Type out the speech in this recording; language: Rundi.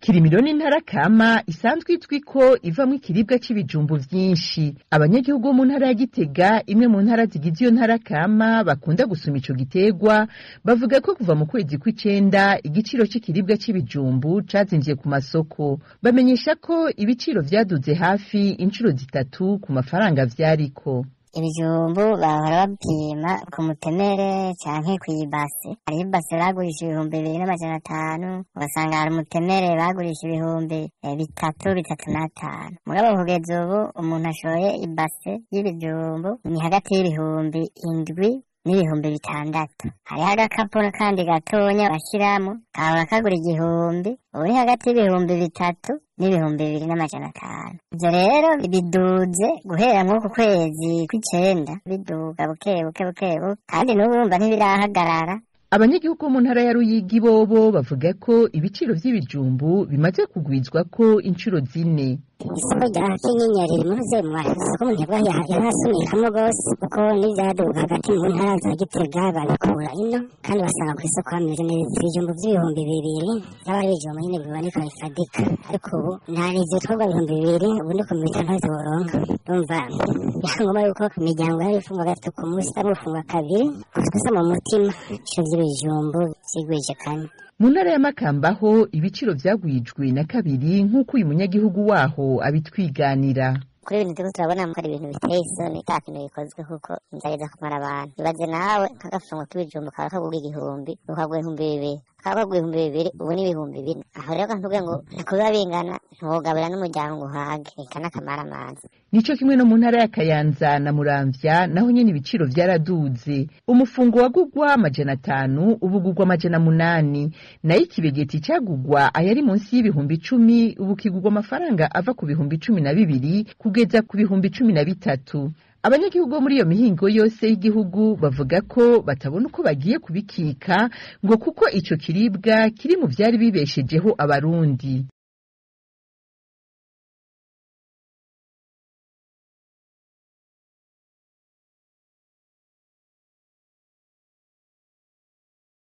ikirimiro n'intara kama isanzwe izwi ko ivamwo ikiribwa c'ibijumbu vyinshi abanyagihugu bo mu ntara ya gitega imwe mu ntara zigize iyo ntara kama bakunda gusuma ico giterwa bavuga ko kuva mu kwezi kw'icenda igiciro c'ikiribwa c'ibijumbu cazimvye ku masoko bamenyesha ko ibiciro vyaduze hafi incuro zitatu ku mafaranga vyariko ibijumbu bahora bapima ku mutemere canke kw'ibase hariho ibase bagurisha ibihumbi bibiri n'amajana atanu ugasanga hari umutemere bagurisha ibihumbi eh, bitatu bitatu n'atanu mugabo kugeza ubu umuntu ashoye ibase y'ibijumbu ni hagati y'ibihumbi indwi n'ibihumbi bitandatu hariho agakapu kandi gatonya bashyiramo kahora kagura igihumbi ubu ni hagati y'ibihumbi bitatu n'ibihumbi bibiri n'amajana atanu ivyo rero biduze guhera mw'uku kwezi kw'icenda biduga buke buke buke buke kandi n'ubu urumva ntibirahagarara abanyagihugu bo mu ntara ya ruyigi bobo bavuga ko ibiciro vy'ibijumbu bimaze kugwizwa ko incuro zine isoko rya kinyinya riri muri zemwa isoko umuntu yabwa yarasunikamo rwose kuko n'ivyaduga hagati mu ntara za gitega babikura ino kandi basanga ku isoko hameze neza ibijumbu vy'ibihumbi bibiri vyaba ari ibijumbu nyene biboneka bifadika ariko ubu nta n'ivyo twebwe ibihumbi bibiri ubu ni ku mita ntazo woronka urumva byangombwa yuko imiryango yari ifungwa gatatu ku munsi ari gufungwa kabiri twese mu mutima ibiciro vy'ibijumbu vyigwije kane mu ntara ya makamba ho ibiciro vyagwijwe na kabiri nk'uko uyu munyagihugu waho abitwiganira kuri ibintu turiko turabona ko ari ibintu biteye isoni ata kintu bikozwe kuko nzageza kumara abantu ibaze nawe nk'agafungo k'ibijumbu kaba kagura igihumbi ukagura ibihumbi bibiri kaba kagura ibihumbi bibiri ubu ni ibihumbi bine aho rero kantuvuge ngo nikubiba bingana ntiwogabura n'umuryango uhage eka n'akamara amazi nico kimwe no mu ntara ya kayanza na muramvya naho nyene ibiciro vyaraduze umufungo wagugwa amajana atanu ubu ugugwa amajana munani nayo ikibegeti cagugwa ayari munsi y'ibihumbi icumi ubu kigugwa amafaranga ava ku bihumbi cumi na bibiri kugeza ku bihumbi cumi na bitatu abanyagihugu bo muri iyo mihingo yose y'igihugu bavuga ko batabona uko bagiye kubikika ngo kuko ico kiribwa kiri mu vyari bibeshejeho abarundi